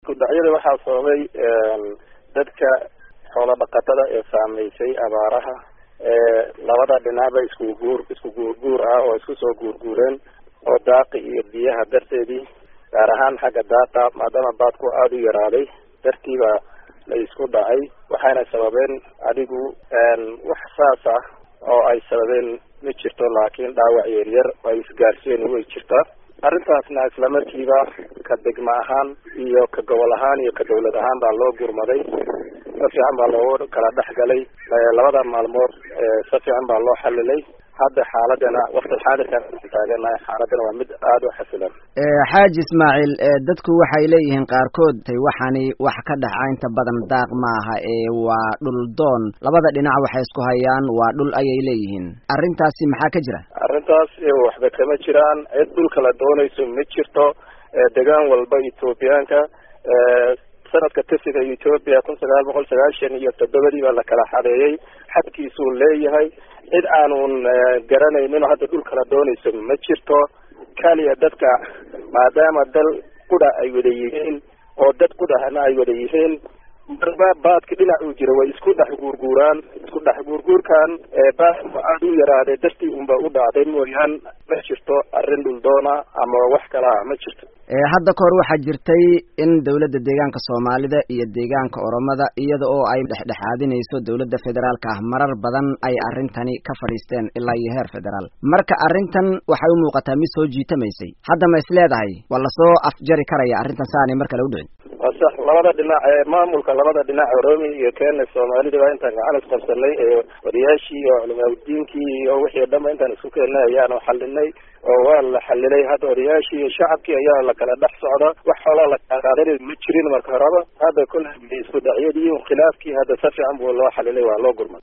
isku dhacyada waxaa sababay dadka xoolo dhaqatada ee saameysay abaaraha labada dhinacba isku guur isku guurguur ah oo isku soo guurguureen oo daaqi iyo biyaha darteedii gaar ahaan xagga daaqa maadaama baadku aada u yaraaday dartiiba la isku dhacay waxayna sababeen adigu wax saas ah oo ay sababeen ma jirto laakiin dhaawac yaryar oo ay isgaarsiyen way jirtaa arrintaasna isla markiiba ka degma ahaan iyo ka gobol ahaan iyo ka dawlad ahaan baa loo gurmaday si fiican baa loogu kala dhex galay labada maalmood si fiican baa loo xalilay hadda xaaladana waqtilxaadirkan taaganahay xaaladana waa mid aada u xasilan xaaji ismaaciil dadku waxay leeyihiin qaarkood waxani wax ka dhaca inta badan daaq maaha ee waa dhul doon labada dhinac waxay isku hayaan waa dhul ayay leeyihiin arrintaasi maxaa ka jira arrintaas waxba kama jiraan cid dhulka la doonayso ma jirto degaan walba ethoobiyaanka sanadka tasiga ethoobia kun sagaal boqol sagaashan iyo toddobadii baa la kala xadeeyey xadkiisuu leeyahay cid aanun garanaynin hadda dhulka la doonayso ma jirto kaliya dadka maadaama dal qudha ay wada yihiin oo dad qudhahana ay wada yihiin marba baadka dhinac uu jiro way isku dhex guurguuraan isku dhex guurguurkan baadku aada u yaraaday dartii unba u dhacday mooyaan ma jirto arrin dhuldoona ama wax kala ah ma jirto hadda kahor waxaa jirtay in dawladda deegaanka soomaalida iyo deegaanka oromada iyada oo ay dhexdhexaadinayso dawladda federaalka ah marar badan ay arrintani ka fadhiisteen ilaa iyo heer federaal marka arrintan waxay u muuqataa mid soo jiitamaysay hadda ma is leedahay waa lasoo afjari karaya arrintan saanay mar kale u dhicin waa sax labada dhinac ee maamulka labada dhinac oromia iyo kenya soomaalida waa intaan gacan isqabsanay ee wariyaashii iyo culimaaudiinkii iyo wixii o dhanba intaan isku keennay ayaanu xalinay oo waa la xalilay hadda odayaashii iyo shacabkii ayaa la kala dhex socda wax xoolaa la kala qaadanay ma jirin marka horeba hadda kule isku dhacyadii khilaafkii hadda si fiican buu loo xalilay waa loo gurmay